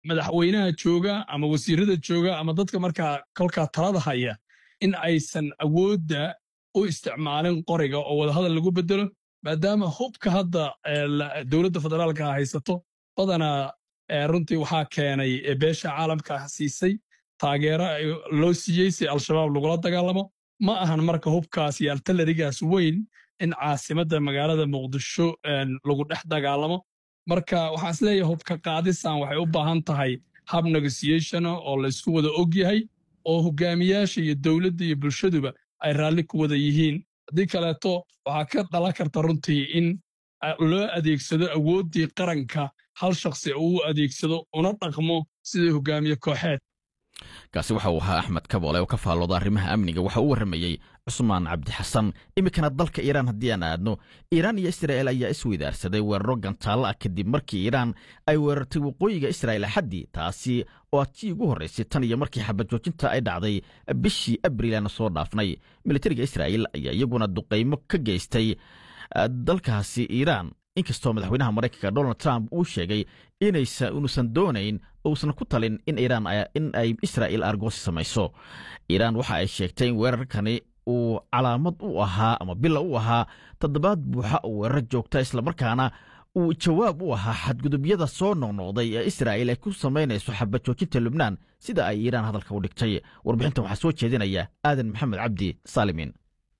madaxweynaha jooga ama wasiirada jooga ama dadka markaa kolkaa talada haya in aysan awoodda u isticmaalin qoriga oo wadahadal lagu bedelo maadaama hubka hadda dowladda federaalka haysato badanaa runtii waxaa keenay beesha caalamka siisay taageero loo siiyey si al-shabaab lagula dagaalamo ma ahan marka hubkaas iyo altalarigaas weyn in caasimadda magaalada muqdisho lagu dhex dagaalamo marka waxaan isleeyahay hubka qaadisan waxay u baahan tahay hab negotiationa oo laysku wada og yahay oo hogaamiyaasha iyo dowladda iyo bulshaduba ay raalli ku wada yihiin haddii kaleeto waxaa ka dhalan karta runtii in loo adeegsado awooddii qaranka hal shakhsi uu adeegsado una dhaqmo sidii hogaamiye kooxeed kaasi waxa uu ahaa axmed kaboole oo ka faallooda arrimaha amniga waxa uu warramayey cusmaan cabdixasan iminkana dalka iiraan haddii aan aadno iiraan iyo israa'el ayaa isweydaarsaday weeraro gantaallo ah kadib markii iiraan ay weerartay waqooyiga israa'el axaddii taasi oo tii ugu horraysay tan iyo markii xabad joojinta ay dhacday bishii abriil aana soo dhaafnay militariga israa'el ayaa iyaguna duqaymo ka geystay dalkaasi iiraan inkastoo madaxweynaha maraykanka donald trump uu sheegay inuusan doonayn uusan ku talin in iiraan in ay israa'il argoosi samayso iiraan waxa ay sheegtay in weerarkani uu calaamad u ahaa ama bila u ahaa toddobaad buuxa oo weerar joogta islamarkaana uu jawaab u ahaa xadgudubyada soo noqnoqday ee israa'il ay ku samaynayso xabad joojinta lubnaan sida ay iiraan hadalka u dhigtay warbixintan waxaa soo jeedinaya aadan maxamed cabdi saalimin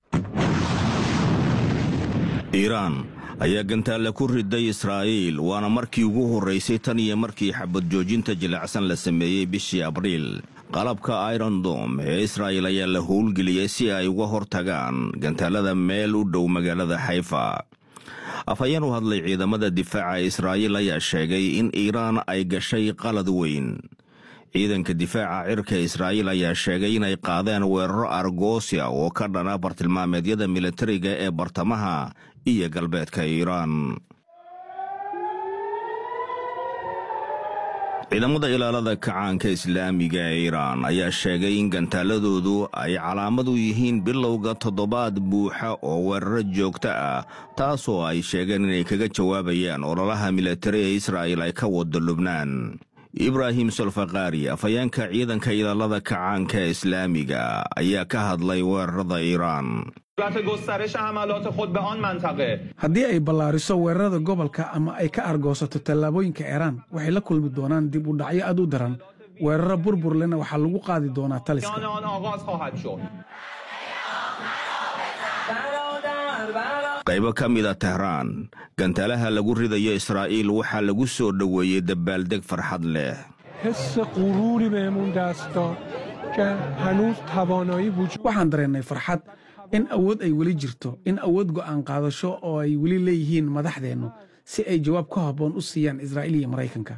iiraan ayaa gantaalla ku riday israa'iil waana markii ugu horraysay tan iyo markii xabad joojinta jilicsan la sameeyey bishii abriil qalabka irondom ee israa'il ayaa la howlgeliyey si ay uga hor tagaan gantaallada meel u dhow magaalada xayfa afhayeen u hadlay ciidamada difaaca israa'iil ayaa sheegay in iiraan ay gashay qalad weyn ciidanka difaaca cirka israa'iil ayaa sheegay inay qaadeen weeraro argoosia oo ka dhana bartilmaameedyada militariga ee bartamaha iyo galbeedka iiraan ciidamada ilaalada kacaanka islaamiga ee iiraan ayaa sheegay in gantaaladoodu ay calaamad u yihiin bilowga toddobaad buuxa oo weeraro joogto ah taasoo ay sheegeen inay kaga jawaabayaan ololaha militari ee israa'il ay ka wado lubnaan ibraahim solfakaari afhayeenka ciidanka ilaalada kacaanka islaamiga ayaa ka hadlay weerarada iiraan haddii ay ballaariso weerarada gobolka ama ay ka argoosato tallaabooyinka iiraan waxay la kulmi doonaan dib u dhacyo aad u daran weeraro burbur lena waxaa lagu qaadi doonaa taliska qaybo ka mida tehraan gantaalaha lagu ridayo israa'iil waxaa lagu soo dhoweeyey dabaaldeg farxad leh waxaan dareennay farxad in awood ay weli jirto in awood go'aan qaadasho oo ay weli leeyihiin madaxdeennu si ay jawaab ka habboon u siiyaan israa'iil iyo maraykanka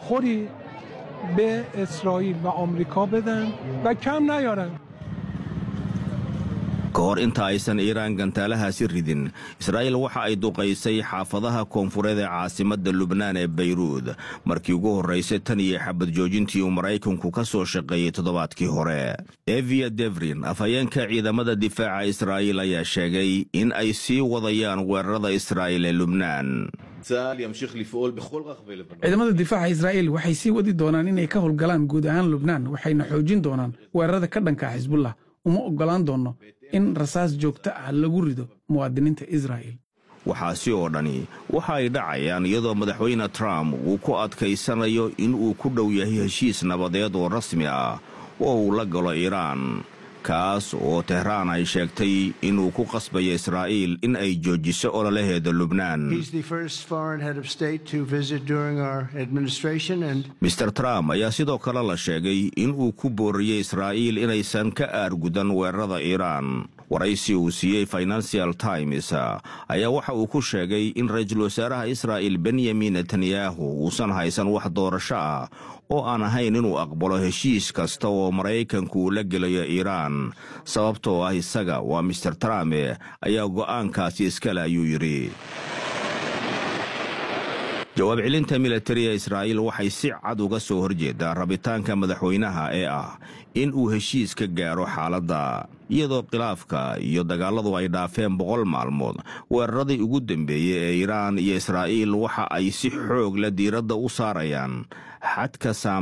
ka hor inta aysan iiraan gantaalahaasi ridin israa'iil waxa ay duqaysay xaafadaha koonfureed ee caasimadda lubnaan ee bayruud markii ugu horraysay tan iyo xabad joojintii uu maraykanku ka soo shaqeeyey toddobaadkii hore evia devrin afhayeenka ciidamada difaaca israa'iil ayaa sheegay in ay sii wadayaan weerarada israa'iil ee lubnaan ciidamada difaaca israa'iil waxay sii wadi doonaan inay ka howlgalaan guud ahaan lubnaan waxayna xoojin doonaan weerarada ka dhanka xisbullah uma oggolaan doonno in rasaas joogto ah lagu rido muwaadiniinta israa'iil waxaasi oo dhani waxa ay dhacayaan iyadoo madaxweyne trump uu ku adkaysanayo in uu ku dhow yahay heshiis nabadeed oo rasmi ah oo uu la galo iiraan kaas oo tehraan ay sheegtay inuu ku qasbayo israa'iil in ay joojiso ololaheeda lubnaan mister trump ayaa sidoo kale la sheegay in uu ku booriyey israa'iil inaysan ka aargudan weerarada iiraan waraysi uu siiyey financial times ayaa waxa uu ku sheegay in ra-iisul wasaaraha israa'il benyamin netanyahu uusan haysan wax doorasho ah oo aan ahayn inuu aqbalo heshiis kasta oo maraykanku uu la gelayo iiraan sababtoo ah isaga waa mister trump ayaa go'aankaasi iskale ayuu yidhi jawaab celinta militariga israa'iil waxay si cad uga soo horjeedaa rabitaanka madaxweynaha ee ah in uu heshiis ka gaaro xaaladda iyadoo khilaafka iyo dagaalladu ay dhaafeen boqol maalmood weeraradii ugu dambeeyey ee iiraan iyo israa'iil waxa ay si xoog la diiradda u saarayaan xadka saam